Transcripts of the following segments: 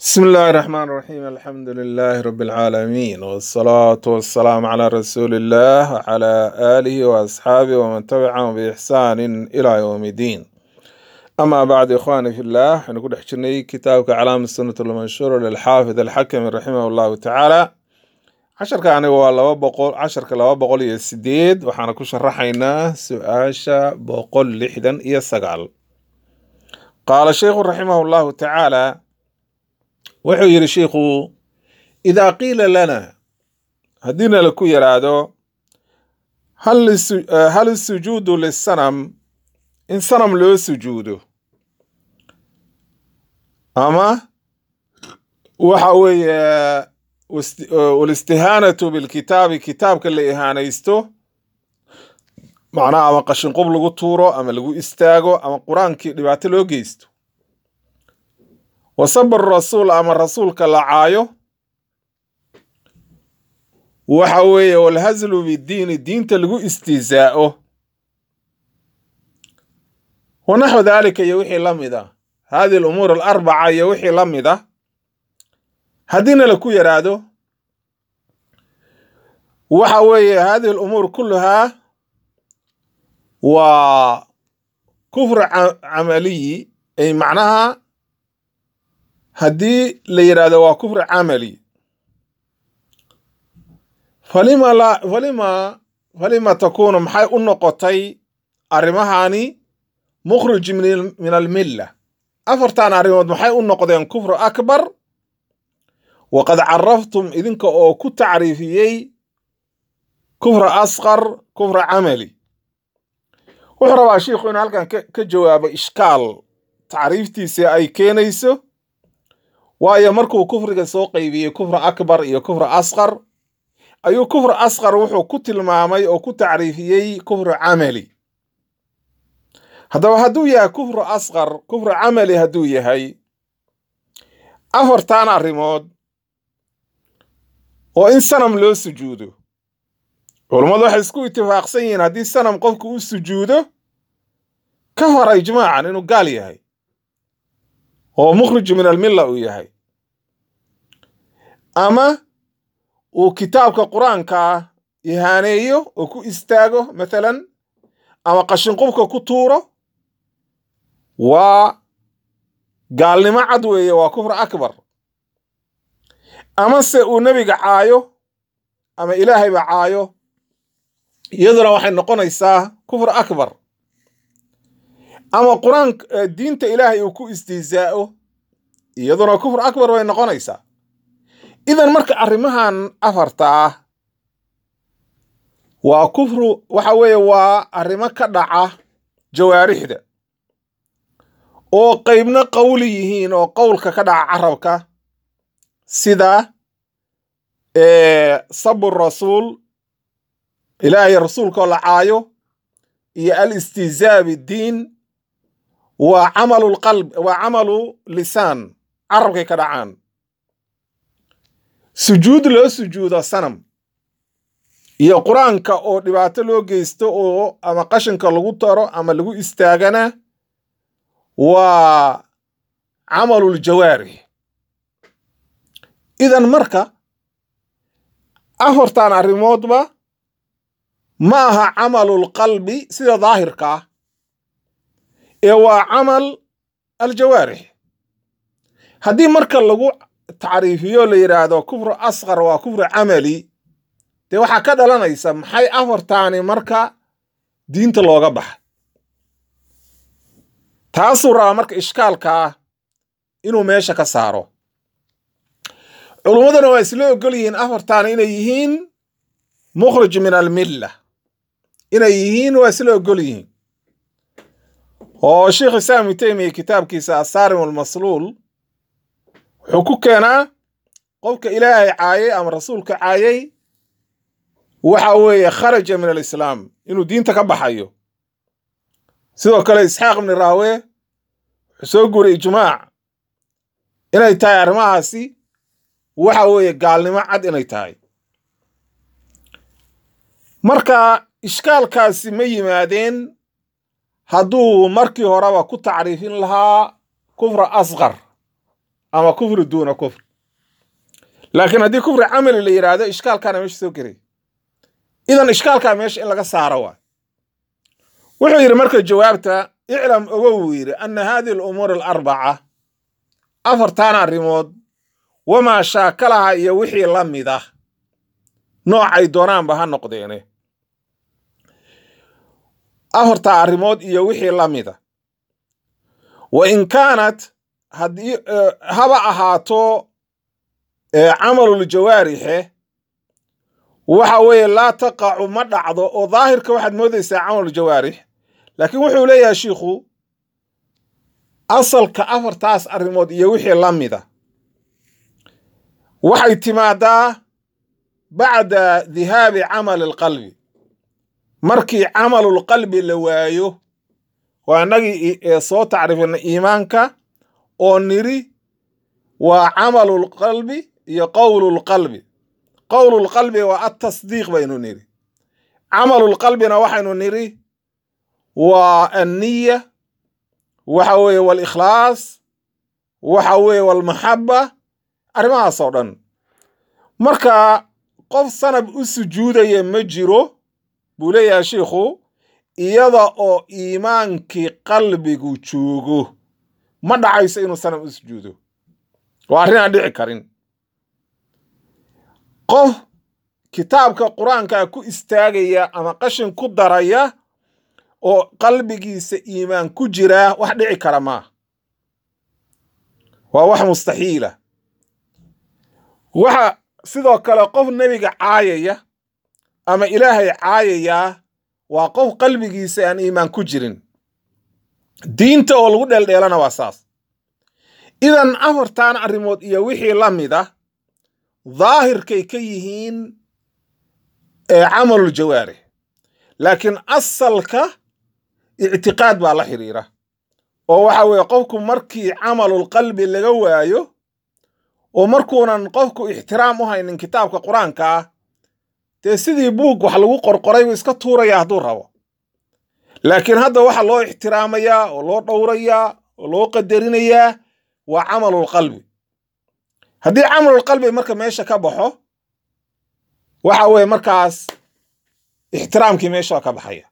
بسم الله الرحمن الرحيم الحمد لله رب العالمين والصلاة والسلام على رسول الله وعلى آله وأصحابه ومن تبعهم بإحسان إلى يوم الدين أما بعد إخواني في الله نقول حجرني كتابك علام السنة المنشورة للحافظ الحكم رحمه الله تعالى عشر كان هو لوا بقول عشر كلا بقول يسديد وحنا كوش رحينا سؤاشا بقول لحدا يسقال قال الشيخ رحمه الله تعالى wuxuu yidhi shiikhu idaa qiila lana haddiina laku yidhaahdo hal lisu- eh, hal isujuudu lisanam in sanam loo sujuudo ama waxa weeye wast- eh, walistihaanatu bilkitaabi kitaabka la ihaanaysto macnaha ama qashinqub lagu tuuro ama lagu istaago ama qur-aankii dhibaato loo geysto wasaba rasuul ama rasuulka la caayo waxa weeye walhazlu bidiini diinta lagu istihzaa'o wanaxwu daalika iyo wixii la mid a hadihi alumuur alarbaca iyo wixii la mid a haddiina laku yaraado waxa weeye hadihi alumuur kulluhaa waa kufr ca- camaliyi ay macnaha haddii la yidhaahdo waa kufri camali falima la falima falima takuunu maxay u noqotay arrimahani mukhrij min min almilla afartan arrimood maxay u noqdeen kufru akbar waqad caraftum idinka oo ku tacriifiyey kufra asqar kufra camali wuxuu rabaa shiikhu inuu halkan ka ka jawaabo ishkaal tacriiftiisa ay keenayso waayo markuu kufriga soo qaybiyey kufra akbar iyo kufra asqar ayuu kufra asqar wuxuu ku tilmaamay oo ku tacriifiyey kufra camali haddaba hadduu yahay kufru asqar kufra camali hadduu yahay afartan arrimood oo in sanam loo sujuudo culummadu waxay isku itifaaqsan yihiin haddii sanam qofku u sujuudo ka hor ijmaacan inuu gaal yahay oo mukhrij min almilla uu yahay ama uu kitaabka qur-aanka ihaaneeyo oo ku istaago mathalan ama qashinqubka ku tuuro waa gaalnimo cad weeye waa kufr akbar ama se uu nebiga caayo ama ilaahayba caayo iyaduna waxay noqonaysaa kufr akbar ama qur-aan eh, diinta ilaahay uu ku istihzaa'o iyaduna kufr akbar bay noqonaysaa idan marka arrimahan afarta ah waa kufru waxa weeye waa arrimo ka dhaca jawaarixda oo qeybna qowli yihiin oo qowlka ka dhaca carabka sida eh, sabu rasuul ilaahay rasuulkoo la caayo iyo alistihzaa biddiin waa camalu lqalb waa camalu lisaan carabkay ka dhacaan sujuud loo sujuudo sanam iyo qur-aanka oo dhibaato loo geysto oo ama qashinka lagu taro ama lagu istaagana waa camaluljawaarix idan marka afartan arrimoodba ma aha camalulqalbi sida daahirka ah ee waa camal aljawaarix haddii marka lagu tacriifiyo la yidhaahdo kufru asqar waa kufru camali dee waxaa ka dhalanaysa maxay afartaani marka diinta looga baxa taasuu rabaa marka ishkaalka ah inuu meesha ka saaro culummaduna waa isla ogol yihiin afartaani inay yihiin mukhrij min almilla inay yihiin waa isla ogol yihiin oo sheikh islaam ibnu taymiya kitaabkiisa asaarim almasluul wuxuu ku keenaa qofka ilaahay caayay ama rasuulka caayay waxa weeye kharaja min alislaam inuu diinta ka baxayo sidoo kale isxaaq ibni raawe wuxuu soo guuray ijmaac inay tahay arrimahaasi waxa weeye gaalnimo cad inay tahay marka ishkaalkaasi ma yimaadeen hadduu markii horeba ku tacriifin lahaa kufra asqar ama kufri duuna kufr laakiin haddii kufri camali la yidhaahdo ishkaalkaana meesha soo gelay idan ishkaalkaa meesha in laga saaro waay wuxuu yidhi marka jawaabta iclam ogo wuu yidhi ana hadihi alumuur alarbaca afartan arrimood wamaa shaakalaha iyo wixii la mid ah noocay doonaanba ha noqdeene afartaa arrimood iyo wixii la mida wa in kaanat haddii haba ahaato camaluljawaarixe waxa weeye laa taqacu ma dhacdo oo daahirka waxaad moodaysaa camaluljawaarix laakiin wuxuu leeyahay shiikhu asalka afartaas arrimood iyo wixii la mida waxay timaadaa bacda dihaabi camali alqalbi markii camalulqalbi la waayo waa innagii soo tacriifina iimaanka oo niri waa camalulqalbi iyo qowlulqalbi qowlulqalbi waa atasdiiq baynu niri camalulqalbina waxaynu niri waa anniya waxa weeye walikhlaas waxa weeye walmaxaba arrimahaas oo dhan marka qof sanab u sujuudaya ma jiro buu leeyahay shiikhu iyada oo iimaankii qalbigu joogo ma dhacayso inuu sanab u sujuudo waa arrin aan dhici karin qof kitaabka qur-aanka ku istaagaya ama qashin ku daraya oo qalbigiisa iimaan ku jira wax dhici kara maaha waa wax mustaxiila waxa sidoo kale qof nebiga caayaya ama ilaahay caayayaa waa qof qalbigiisa aan iimaan ku jirin diinta oo lagu dheeldheelana waa saas idan afartan arrimood iyo wixii la mid ah daahirkay ka yihiin camaluljawaarix laakiin asalka ictiqaad baa la xidhiira oo waxa weeye qofku markii camalulqalbi laga waayo oo markuunan qofku ixtiraam u haynin kitaabka qur-aanka ah dee sidii buug wax lagu qorqoray buu iska tuuraya hadduu rabo laakiin hadda waxa loo ixtiraamayaa oo loo dhowrayaa oo loo qadarinayaa waa camalulqalbi haddii camalulqalbi marka meesha ka baxo waxa weeye markaas ixtiraamkii meesha ka baxaya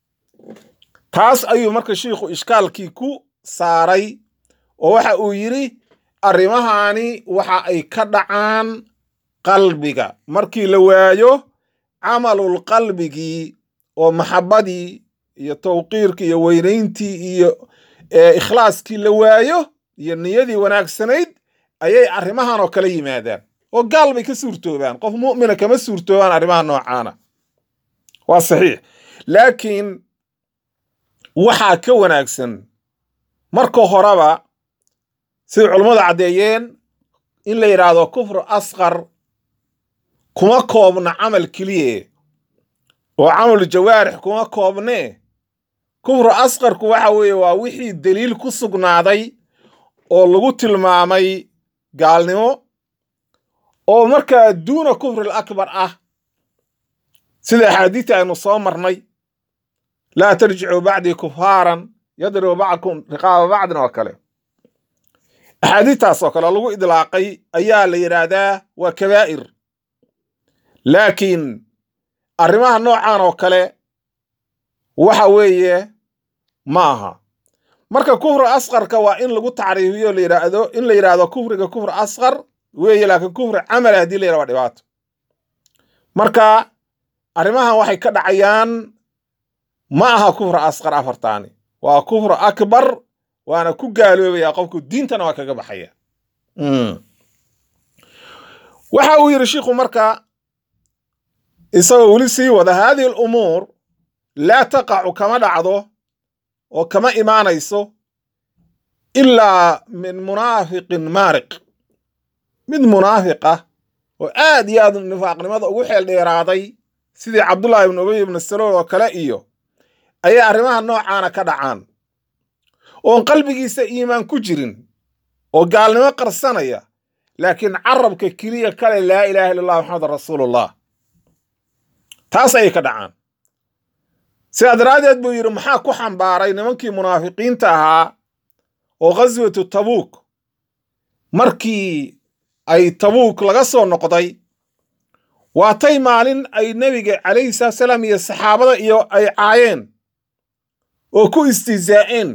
taas ayuu marka shiikhu ishkaalkii ku saaray oo waxa uu yidhi arrimahaani waxa ay ka dhacaan qalbiga markii la waayo camalulqalbigii oo maxabadii iyo tawqiirkii iyo weynayntii iyo ikhlaaskii la waayo iyo niyadii wanaagsanayd ayay arrimahan oo kala yimaadaan oo gaal bay ka suurtoobaan qof mu'mina kama suurtoobaan arrimaha noocaana waa saxiix laakiin waxaa ka wanaagsan marka horeba siday culummadu caddeeyeen in la yidhaahdo kufru asqar kuma koobna camal keliye oo camal jawaarix kuma koobnee kufru asqarku waxa weeye waa wixii deliil ku sugnaaday oo lagu tilmaamay gaalnimo oo markaa duuna kufril akbar ah sida axaadiita aynu soo marnay laa tarjicuu bacdii kufaaran yadribu bacdkum riqaaba bacdin oo kale axaadiistaas oo kale lagu idlaaqay ayaa la yidhaahdaa waa kabaa'ir laakiin arrimaha noocan oo kale waxa weeye ma aha marka kufri asqarka waa in lagu tacriifiyo la yidhaahdo in la yidhaahdo kufriga kufri asqar weeye laakiin kufri camala haddii la yidhahdo waa dhibaato marka arrimahan waxay ka dhacayaan ma aha kufri asqar afartaani waa kufri akbar waana ku gaaloobaya qofku diintana waa kaga baxaya waxa uu yidhi shiikhu marka isagoo weli sii wada haadihi alumuur laa taqacu kama dhacdo oo kama imaanayso ilaa min munaafiqin maariq mid munaafiq ah oo aad iyo aad nifaaqnimada ugu xeel dheeraaday sidii cabdullaahi ibnu ubay ibnu salool oo kale iyo ayay arrimaha noocaana ka dhacaan oon qalbigiisa iimaan ku jirin oo gaalnimo qarsanaya laakiin carabka keliya kale laa ilaaha illa allah maxamedan rasuulullah taas ayay ka dhacaan sidaa daraaddeed buu yidhi maxaa ku xambaaray nimankii munaafiqiinta ahaa oo ghaswatu tabuuk markii ay tabuuk laga soo noqday waatay maalin ay nebiga calayhi salaatu salaam iyo saxaabada iyo ay caayeen oo ku istihzaa'een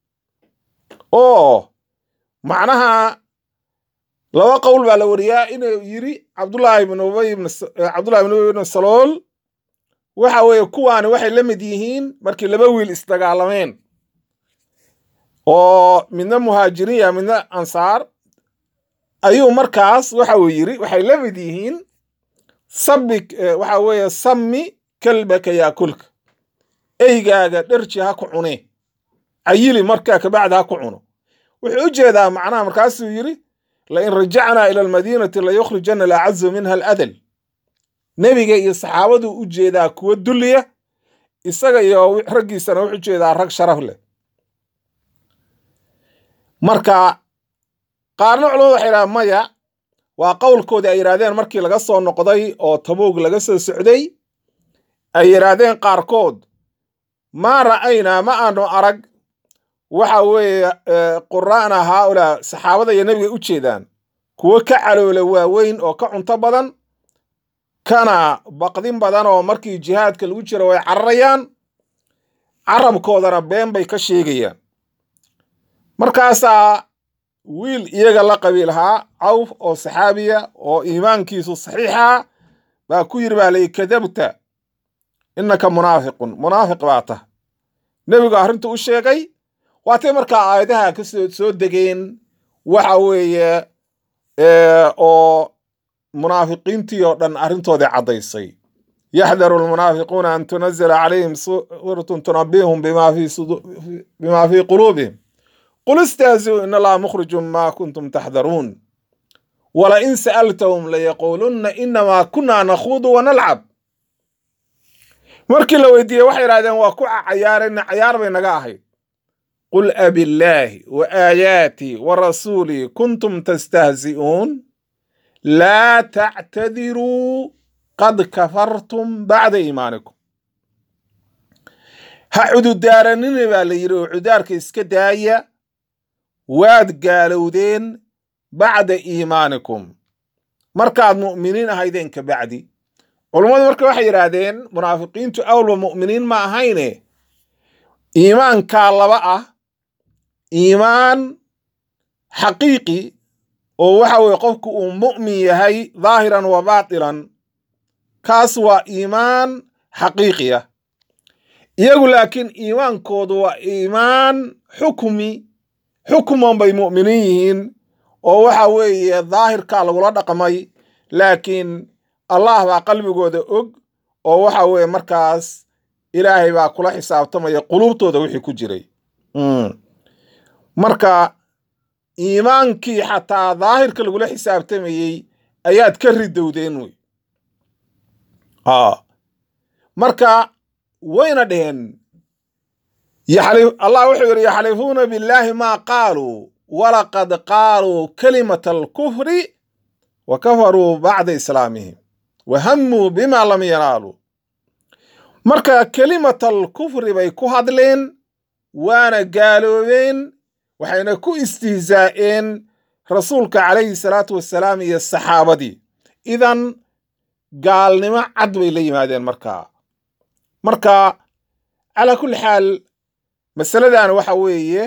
oo macnaha laba qowl baa la wariyaa inuu yidhi cabdullaahi ibn ubay ibn cabdullahi ibn ubay ibn salool waxa weeye kuwaani waxay la mid yihiin markii laba wiil isdagaalameen oo midna muhaajiriya midna ansaar ayuu markaas waxa uu yidhi waxay la mid yihiin sabi waxa weeye sami kalbaka yaakulka eygaaga dherji ha ku cune cayili markaa kabacdi ha ku cuno wuxuu u jeedaa macnaha markaasuu yidhi lain rajacnaa ila almadiinati layukhrijana alacazu minha aladal nebiga iyo saxaabaduu u jeedaa kuwa dulliya isaga iyo raggiisana wuxuu jeedaa rag sharaf leh marka qaarna culamadu waxay yidhaha maya waa qowlkoodii ay yidhahdeen markii laga soo noqday oo tabuug laga soo socday ay yidhaahdeen qaarkood maa ra'aynaa ma aanu arag waxa weeye qura'na haaulaa saxaabada iyo nebiga u jeedaan kuwo ka caloola waaweyn oo ka cunto badan kana baqdin badan oo markii jihaadka lagu jiro way cararayaan carabkoodana been bay ka sheegayaan markaasaa wiil iyaga la qabiilhaa cawf oo saxaabiya oo iimaankiisu saxiixa baa ku yidhi baa layi kadabta innaka munaafiqun munaafiq baa tah nebigu arrintu u sheegay waatay markaa aayadaha ka soo soo degeen waxa weeye oo munaafiqiintii oo dhan arrintoodii caddaysay yaxdaru almunaafiquuna an tunazila calayhim suuratun tunabihum bima fii quluubihim qul istahzi'uu in allaha mukhrijun ma kuntum taxdaruun walain sa'altahum layaquulunna inamaa kunna nakhuudu wanalcab markii la weydiiyey waxay idhahdeen waa ku cayaarayna cayaar bay naga ahayd qul abillaahi wa aayaatii wa rasuulii kuntum tastahzi'uun laa tactadiruu qad kafartum bacda iimaanikum ha cududaaranina baa la yidhi oo cudaarka iska daaya waad gaalowdeen bacda iimaanikum markaad mu'miniin ahaydeen ka bacdi culummadu marka waxay yidhaahdeen munaafiqiintu awalba mu'miniin ma ahayne iimaankaa laba ah iimaan xaqiiqi oo waxa weye qofku uu mu'min yahay dhaahiran wa baatilan kaas waa iimaan xaqiiqi ah iyagu laakiin iimaankoodu waa iimaan xukmi xukman bay mu'miniin yihiin oo waxa weeye daahirkaa lagula dhaqmay laakiin allah baa qalbigooda og oo waxa weeye markaas ilaahay baa kula xisaabtamaya quluubtooda wixii ku jiray marka iimaankii xataa daahirka lagula xisaabtamayey ayaad ka ridowdeen wey marka wayna dheheen allah wuxuu yidhi yaxlifuuna billaahi maa qaaluu walaqad qaaluu kalimata alkufri wa kafaruu bacda islaamihim wa hammuu bima lam yanaaluu marka kelimata alkufri bay ku hadleen waana gaaloobeen waxayna ku istihzaa'een rasuulka calayhi salaatu wassalaam iyo saxaabadii idan gaalnimo cad bay la yimaadeen markaa marka calaa kulli xaal masaladan waxa weeye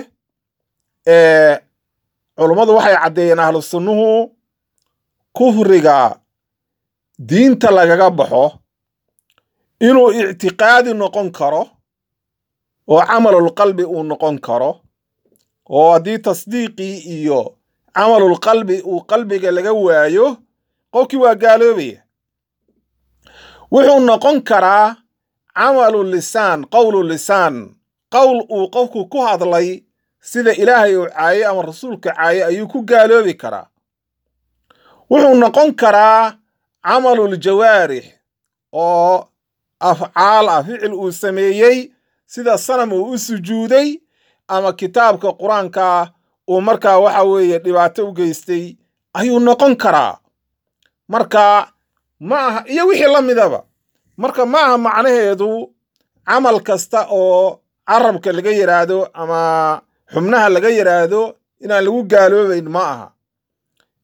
culummadu waxay caddeeyeen ahlu sunnuhu kufriga diinta lagaga baxo inuu ictiqaadi noqon karo oo camalulqalbi uu noqon karo oo haddii tasdiiqii iyo camalulqalbi uu qalbiga laga waayo qofkii waa gaaloobaya wuxuu noqon karaa camalu lisaan qowlu lisaan qowl uu qofku ku hadlay sida ilaahay uu caayey ama rasuulka caayey ayuu ku gaaloobi karaa wuxuu noqon karaa camaluljawaarix oo afcaal ah ficil uu sameeyey sida sanam uu u sujuuday ama kitaabka qur-aanka uu markaa waxa weeye dhibaato u geystay ayuu noqon karaa marka ma aha iyo wixii la midaba marka ma aha macnaheedu camal kasta oo carabka laga yidhaahdo ama xubnaha laga yidhaahdo inaan lagu gaaloobayn ma aha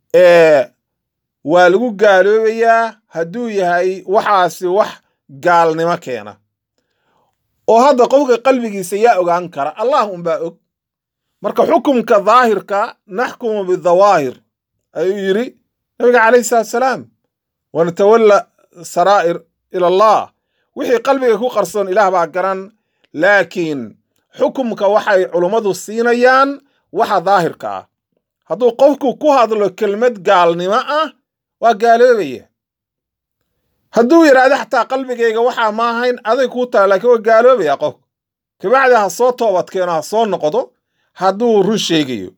waa lagu gaaloobayaa hadduu yahay waxaasi wax gaalnimo keena oo hadda qofka qalbigiisa yaa ogaan kara allah unbaa og marka xukumka daahirka naxkumu bidawaahir ayuu yidhi nabiga calayhi salaatu salaam wanatawalla saraa'ir ila allah wixii qalbiga ku qarsoon ilaah baa garan laakiin xukumka waxay culummadu siinayaan waxa daahirka ah hadduu qofku ku hadlo kelmad gaalnimo ah waa gaaloobaya hadduu yidhaahdo xataa qalbigayga waxaa ma ahayn aday kuu taha laakiin waa gaaloobaya qofku kabacdi ha soo toobadkeeno ha soo noqdo hadduu run sheegayo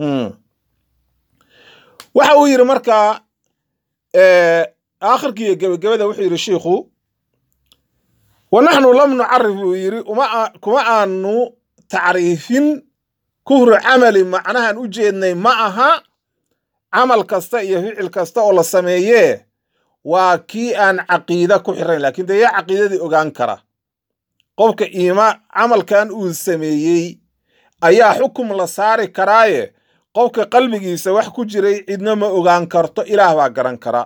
waxa uu yidhi markaa aakhirkiiyo gebagabada wuxuu yidhi shiikhu wa naxnu lam nucarif buu yidhi kuma aanu tacriifin kuhru camali macnahan u jeednay ma aha camal kasta iyo ficil kasta oo la sameeyee waa kii aan caqiida ku xirayn lakiin dee yaa caqiidadii ogaan kara qofka iima camalkan uu sameeyey ayaa xukum la saari karaaye qofka qalbigiisa wax ku jiray cidna ma ogaan karto ilaah baa garan kara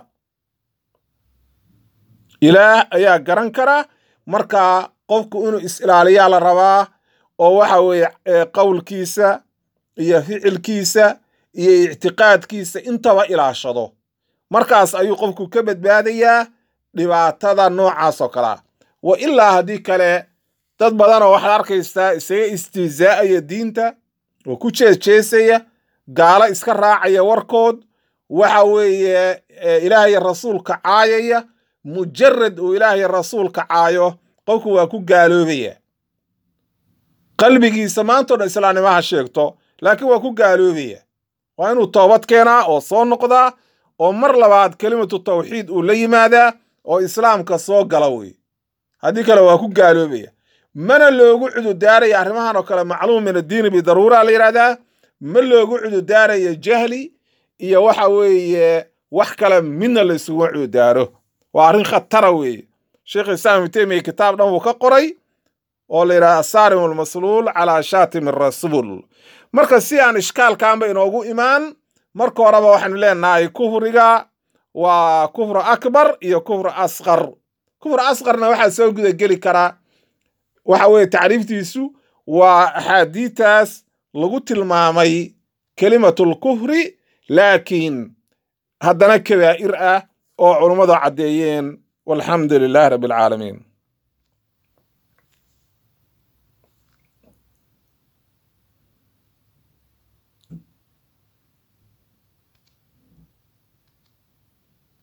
ilaah ayaa garan kara markaa qofku inuu is-ilaaliyaa la rabaa oo waxa weeye qowlkiisa iyo ficilkiisa iyo ictiqaadkiisa intaba ilaashado markaas ayuu qofku ka badbaadayaa dhibaatada noocaas oo kalea wa ilaa haddii kale dad badanoo waxaad arkaysaa isaga istihzaa'aya diinta oo ku jeesjeesaya gaalo iska raacaya warkood waxa weeye ilaahyo rasuulka caayaya mujarad uu ilaahyo rasuulka caayo qofku waa ku gaaloobaya qalbigiisa maantao dhan islaamnimo ha sheegto laakiin waa ku gaaloobaya waa inuu toobad keenaa oo soo noqdaa oo mar labaad kelimatu tawxiid uu la yimaadaa oo islaamka soo gala wey haddii kale waa ku gaaloobaya mana loogu cududaaraya arrimahan oo kale macluum min addiini bidaruura la yidhahdaa ma loogu cududaarayo jahli iyo waxa weeye wax kale midna la isugu cududaaro waa arrin khatara weeye sheekh islaam ibnu teymiya kitaab dhan wuu ka qoray oo la yidhaha asaarim almasluul calaa shaatim arasuul marka si aan ishkaalkaanba inoogu imaan marka horeba waxaanu leenahay kufriga waa kufru akbar iyo kufru asqar kufru asqarna waxaa soo gudageli karaa waxa weeye tacriiftiisu waa axaadiitaas lagu tilmaamay kelimatul kufri laakiin haddana kabaa'ir ah oo culummadu caddeeyeen walxamdu lilahi rabbi alcaalamiin